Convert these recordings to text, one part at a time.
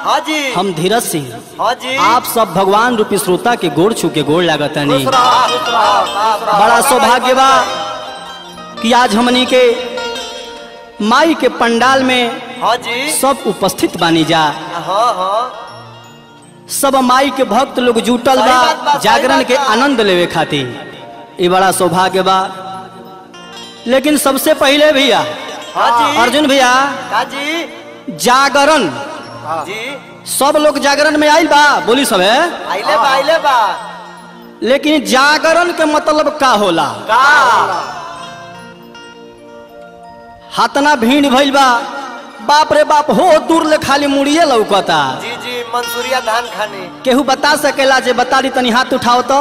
हाँ जी हम धीरज सिंह हाँ जी आप सब भगवान रूपी श्रोता के गोड़ छू के गोड़ लागतनी खुश रहो, खुश रहो, खुश रहो। बड़ा सौभाग्य बा कि आज हमनी के माई के पंडाल में हाँ जी सब उपस्थित बानी जा हाँ हाँ सब माई के भक्त लोग जुटल सही बात बा, बा सही जागरण बात के बा। आनंद लेवे खातिर ये बड़ा सौभाग्य बा लेकिन सबसे पहले भैया हाँ जी अर्जुन भैया हाँ जी जागरण जी सब लोग जागरण में आइल बा बोली सब है आइले बा आइले बा लेकिन जागरण के मतलब का होला का हाथना भीड़ भइल बा बाप रे बाप हो दूर ले खाली मुड़िए लौकता जी जी मंसूरिया धान खाने केहू बता सकेला जे बता दी तनी हाथ उठाओ तो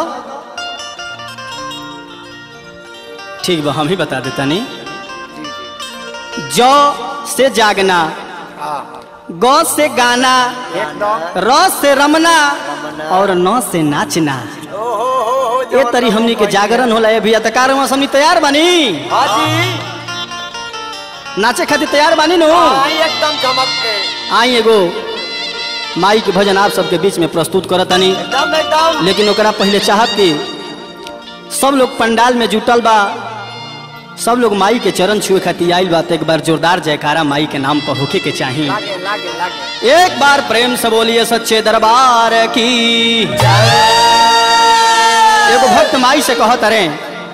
ठीक बा हम ही बता देतनी जी जी ज से जागना हाँ ग से गाना एकदम र से रमना रमना। और न से नाचना ओ हो हो हो ये तरी हमनी के जागरण होला ए भैया त कारवा हमनी तैयार बानी हाँ जी नाचे खातिर तैयार बानी नु हाँ एकदम चमक के आई एगो माई के भजन आप सबके बीच में प्रस्तुत करतनी एकदम एकदम लेकिन ओकरा पहले चाहत कि सब लोग पंडाल में जुटल बा सब लोग माई के चरण छुए खातिर आइल बा तो एक बार जोरदार जयकारा माई के नाम पर होके के चाही लागे लागे लागे एक बार प्रेम से बोलिए सच्चे दरबार की एगो भक्त माई से कहत रे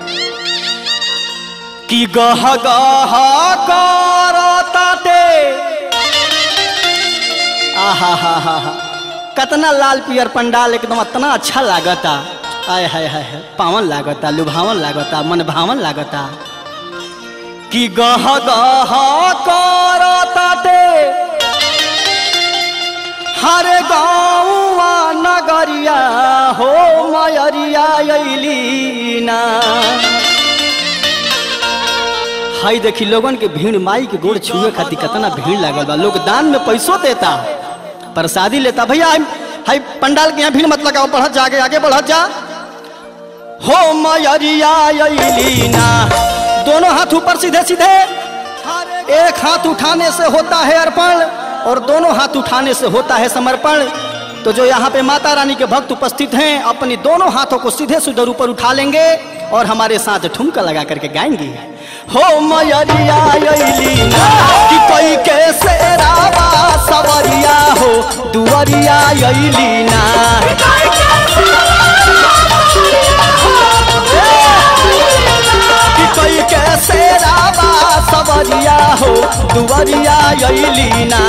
कि गह गह करताटे आहा हा हा हा कतना लाल पियर पंडाल एकदम इतना अच्छा लागता आय हाय हाय हाय पावन लागता लुभावन लागता मन भावन लागता कि गह गह करताटे हर गाँवा नगरिया हो मयरिया अइली ना हाई देखी लोगन के भीड़ माई के गोड़ छुए खातिर कितना भीड़ लागल बा लोग दान में पैसों देता प्रसादी लेता भैया हाई हाई पंडाल के यहाँ भीड़ मत लगाओ बढ़त जा आगे आगे बढ़त जा हो मयरिया अइली ना दोनों हाथ ऊपर सीधे सीधे एक हाथ उठाने से होता है अर्पण और दोनों हाथ उठाने से होता है समर्पण तो जो यहाँ पे माता रानी के भक्त उपस्थित हैं अपनी दोनों हाथों को सीधे सुधर ऊपर उठा लेंगे और हमारे साथ ठुमका लगा करके गाएंगे हो मयरिया अइली ना कि कोई कैसे रावा सवरिया हो दुवरिया अइली ना कि कोई कैसे रावा सवरिया हो दुवरिया अइली ना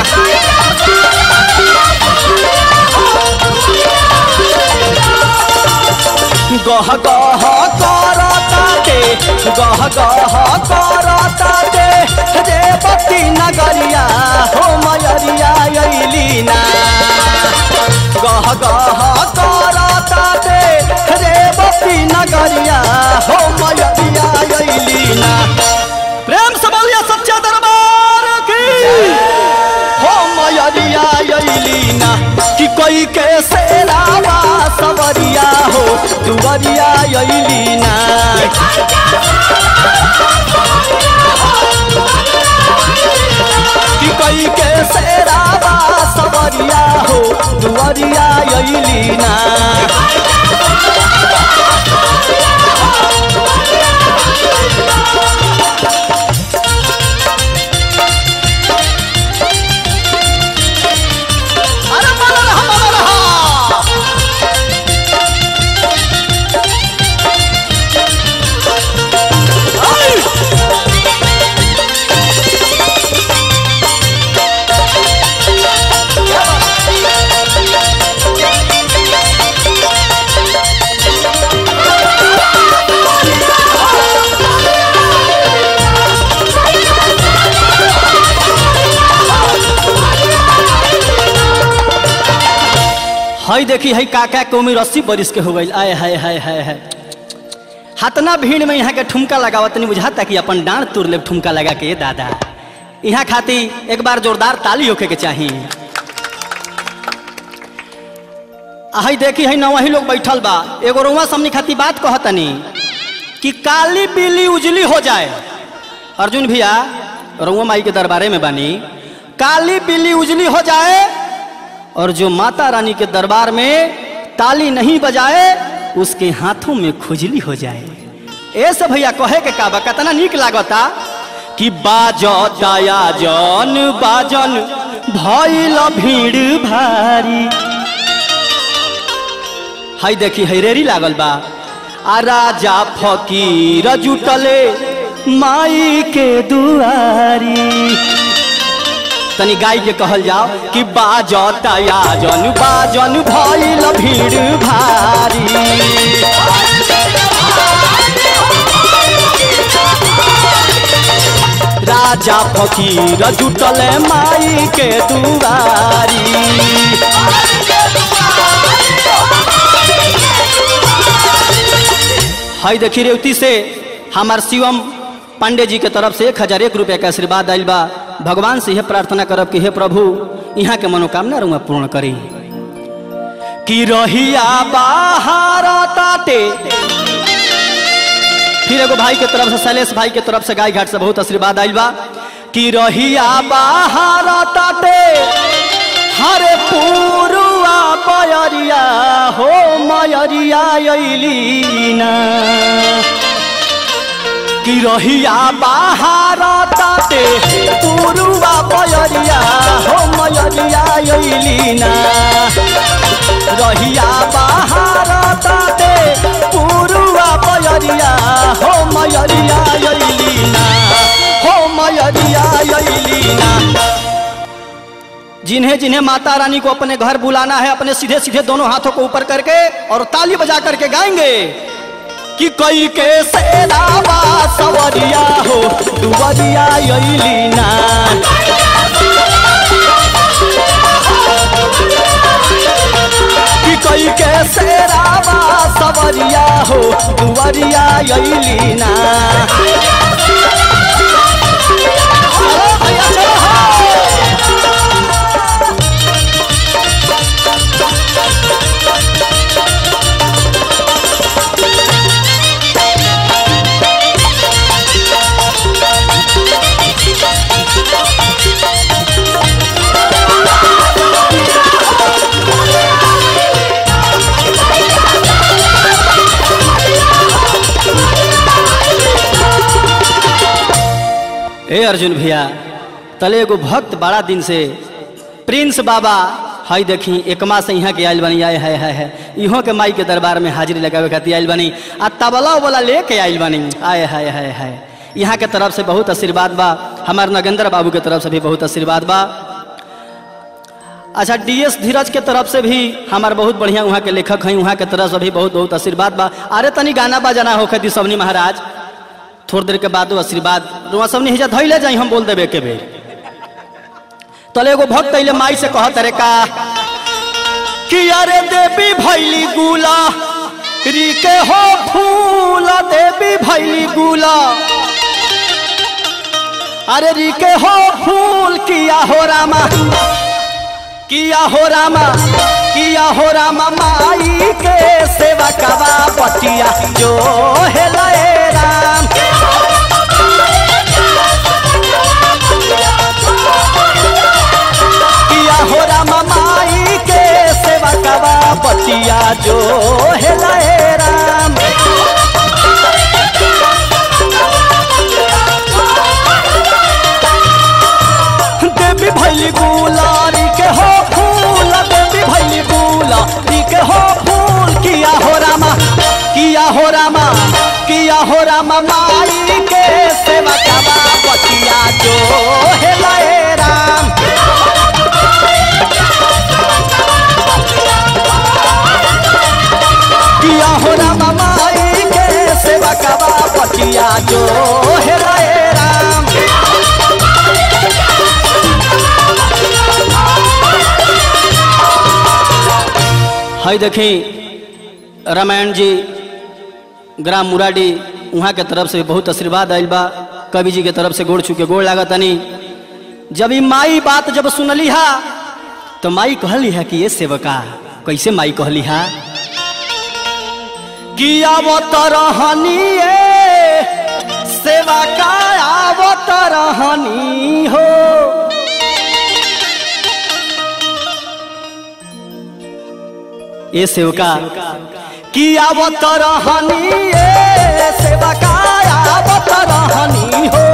गह गह करताटे गह गह करताटे रे बत्ती नगरिया हो मयरिया अइली ना गह गह करताटे रे बत्ती नगरिया हो मयरिया अइली ना प्रेम से बोलिए सच्चा दरबार की हो मयरिया अइली ना कि कोई कैसे रावा सवरिया हो दुवरिया अइली ना कि कोई कैसे रावा सवरिया हो दुवरिया अइली ना अरे बोलो रहा, बोलो रहा। हई देखी हई काका के उम्र अस्सी बरिस के हो गई आय हाय हाय हाय हाय हतना भीड़ में यहाँ के ठुमका लगावत नहीं बुझाता कि अपन डांड तुर ले ठुमका लगा के दादा यहाँ खाती एक बार जोरदार ताली होके के चाहिए आ हई देखी हई नवही लोग बैठल बा एगो रुआ समनी खाती बात कहतनी कि काली पीली उजली हो जाए अर्जुन भैया रुआ माई के दरबारे में बानी काली पीली उजली हो जाए और जो माता रानी के दरबार में ताली नहीं बजाए उसके हाथों में खुजली हो जाए ऐसे भैया कहे के का बा कितना निक लागता कि बाजताया जन बाजन भइल भीड़ भारी हाय देखी हैरेरी लागल बा आ राजा फकीर जुटले माई के दुआरी तनी गाय के कहल जाओ कि बाजताया जन बाजन भइल भीड़ भारी राजा फकीर जुटल माई के दुआरी हाय देखी रेवती से हमार शिवम पांडे जी के तरफ से एक हजार एक रुपया का आशीर्वाद आयल बा भगवान से यह प्रार्थना करब कि हे प्रभु यहाँ के मनोकामना रुआ पूर्ण करी कि रहिया बाहर ताटे फिर एगो भाई के तरफ से शैलेश भाई के तरफ से गाय घाट से बहुत आशीर्वाद आयल बा कि रहिया बाहर ताटे हरे पूरुआ पयरिया हो मयरिया अइलीना कि रहिया बाहर ताटे पूरुआ पयरिया हो मयरिया अइलीना रहिया बाहर ताटे पूरुआ पयरिया हो मयरिया अइलीना हो मयरिया अइलीना जिन्हें जिन्हें माता रानी को अपने घर बुलाना है अपने सीधे सीधे दोनों हाथों को ऊपर करके और ताली बजा करके गाएंगे कि कई के सेरावा सवरिया हो दुवरिया अइलीना कि कई के सेरावा सवरिया हो दुवरिया अइलीना चलो भैया चलो हो ए अर्जुन भैया तले एगो भक्त बड़ा दिन से प्रिंस बाबा हई देखी एकमा से यहाँ के आयल बनी आए है है है इहों के माई के दरबार में हाजिरी लगावे खातिर आयल बनी आ तबला उबला लेके आयल बनी आए है है है यहाँ के तरफ से बहुत आशीर्वाद बा हमार नगेंद्र बाबू के तरफ से भी बहुत आशीर्वाद बा अच्छा डीएस धीरज के तरफ से भी हमार बहुत बढ़िया वहाँ के लेखक हैं वहाँ के तरफ से भी बहुत बहुत आशीर्वाद बा अरे तनी गाना बजाना होखे दी सबनी महाराज थोड़ी देर के बाद आशीर्वाद रुआ सबनी हिजा धैले जाई हम बोल देबे के बेर तले एगो भक्त अइले माई से कहत रे का कि अरे देवी भैली गुला री के हो फूल देवी भैली गुला अरे री के हो फूल किया हो रामा किया हो रामा किया हो रामा माई के सेवा कवा पटिया जो है लए राम किया हो रामा माई के सेवा कवा पटिया जो है लए राम देवी भैली गुलारी के हो फूल देवी भैली गुलारी के हो फूल किया हो रामा किया हो रामा किया हो रामा माई के सेवा कबा पतिया जो है लए राम किया हो रामा माई के सेवा कबा पतिया जो है लए राम हई देखी रामायण जी ग्राम मुराडी वहाँ के तरफ से बहुत आशीर्वाद आयल बा कवि जी के तरफ से गोड़ छू के गोड़ लागत तनी जब ई माई बात जब सुनली हा तो माई कहली है कि ये सेवका कैसे माई कहली हा कि आवत रहनी ए सेवा का आवत रहनी हो ए सेवका कि आवत रहनी ए सेवका आवत रहनी हो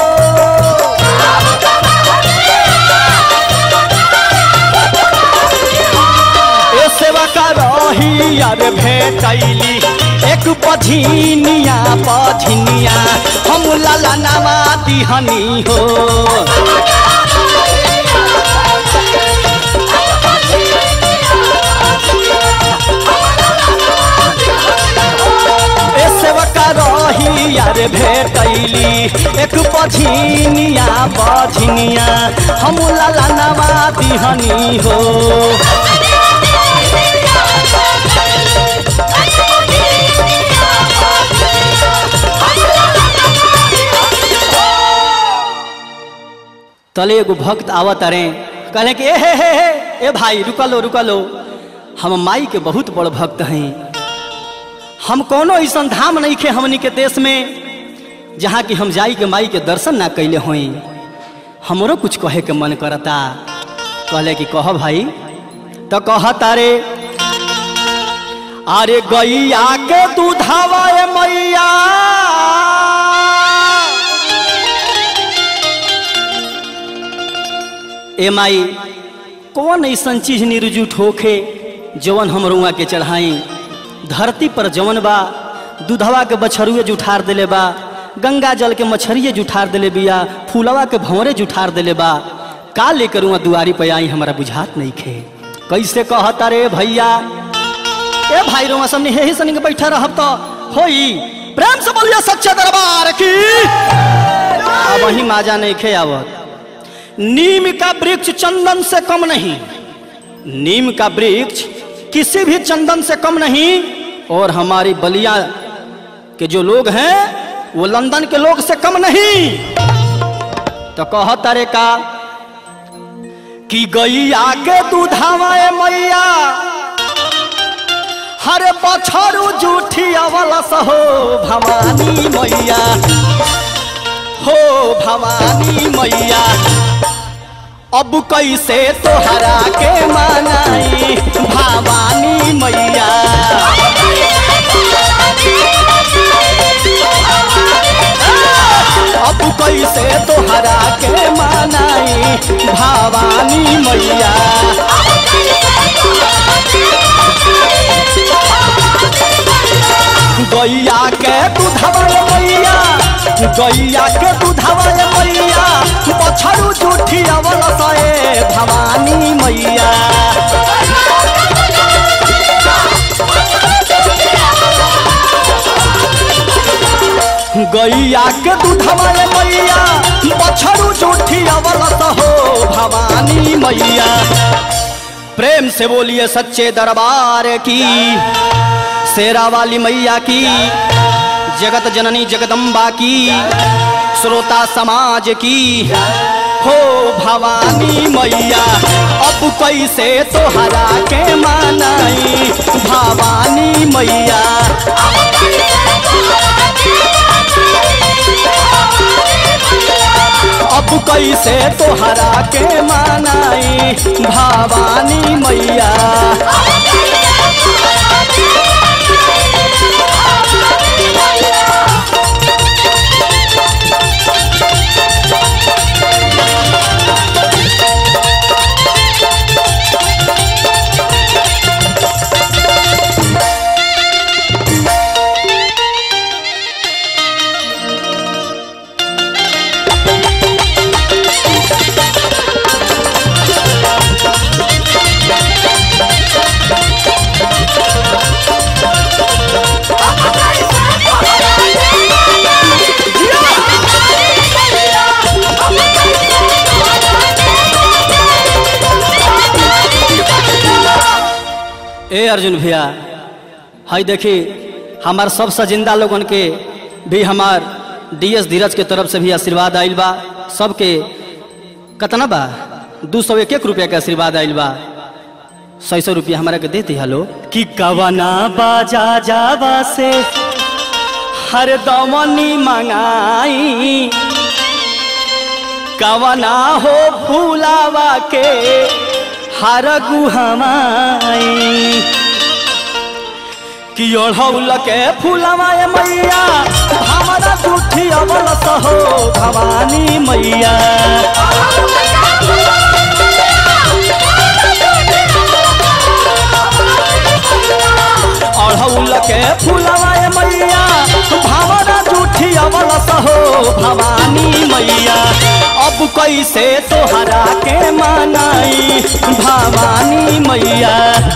ए सेवका रही यार भेटैली एक पझिनिया पझिनिया हम लाला नामा दिहनी हो ए सेवका रही यार भेटैली एक पझिनिया पझिनिया हम लाला नामा दिहनी हो तले एगो भक्त आवत अरे कहले कि ए हे हे हे ए भाई रुका लो रुका लो हम माई के बहुत बड़ भक्त हैं हम कोनो ऐसा धाम नहीं खे हमनी के देश में जहाँ कि हम जाई के माई के दर्शन ना कैले होई हमरो कुछ कहे के मन करता कहले कि कह भाई तो कह तारे अरे गैया के दूधावा ए मैया ए माई कौन ऐसन चीज निर्जुट होखे जवन हम रुआ के चढ़ाई धरती पर जवन बा दूधवा के बछरुए जुठार देले बा गंगा जल के मछरिए जुठार देले बिया फूलवा के भंवरे जुठार देले बा का लेकर वहाँ दुआरी पे आई हमारा बुझात नहीं खे कैसे कहता रे भैया ए भाई रुआ सामने हे ही सनी के बैठा रहब तो होई प्रेम से बोलिए सच्चे दरबार की अब वही माजा नहीं खे आवत नीम का वृक्ष चंदन से कम नहीं नीम का वृक्ष किसी भी चंदन से कम नहीं और हमारी बलिया के जो लोग हैं वो लंदन के लोग से कम नहीं तो कह तारे का कि गैया के दूधावा ए मैया हरे बछरू जूठी अवल सहो भवानी मैया हो भवानी मैया अब कैसे तोहरा के मनाई भवानी मैया अब कैसे तोहरा के मनाई भवानी मैया गैया के दूधवा मैया गैया के दूधवा मैया पछड़ू जूठी अवल सए भवानी मैया गैया के दूधवा मैया पछड़ू जूठी अवल हो भवानी मैया प्रेम से बोलिए सच्चे दरबार की शेरा वाली मैया की जगत जननी जगदम्बा की श्रोता समाज की हो भवानी मैया अब कैसे तोहरा के मानाई भवानी मैया अब कैसे तोहरा के मानाई भवानी मैया ए अर्जुन भैया हाय देखी हमार सब सजिंदा लोगन के भी हमार डीएस धीरज के तरफ से भी आशीर्वाद आइल बा सबके कतना बा दू सौ एक एक रुपया के आशीर्वाद आइल बा सौ सौ रुपया हमारा के देते हलो कि कवना बाजा जावा से हर दमनी मंगाई कवना हो फूलावा के हर गुहमाई कि ओढ़ौल के फूलवा ए मैया हमारा झूठी अवल सहो भवानी मैया ओढ़ौल के फूलवा ए मैया हमारा झूठी अवल सहो भवानी मैया अब कैसे तोहरा के मनाई भवानी मैया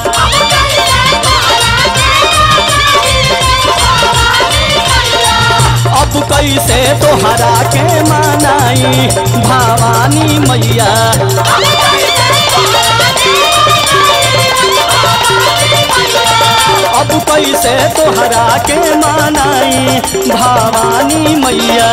अब कैसे तोहरा के मनाई भवानी मैया अब कैसे तोहरा के मनाई भवानी मैया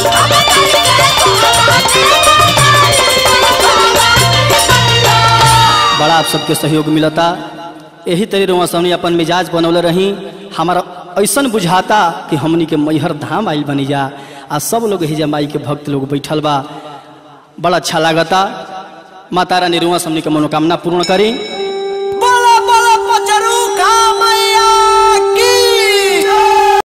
बड़ा आप सबके सहयोग मिलता यही तरी रुआ हमने अपन मिजाज बनौले रही हमारा ऐसन बुझाता कि हमनी के मैहर धाम आइल बनी जा आ सब लोग हिजा माई के भक्त लोग बैठल बा बड़ा अच्छा लागता माता रानी रुआ हमनी के मनोकामना पूर्ण करी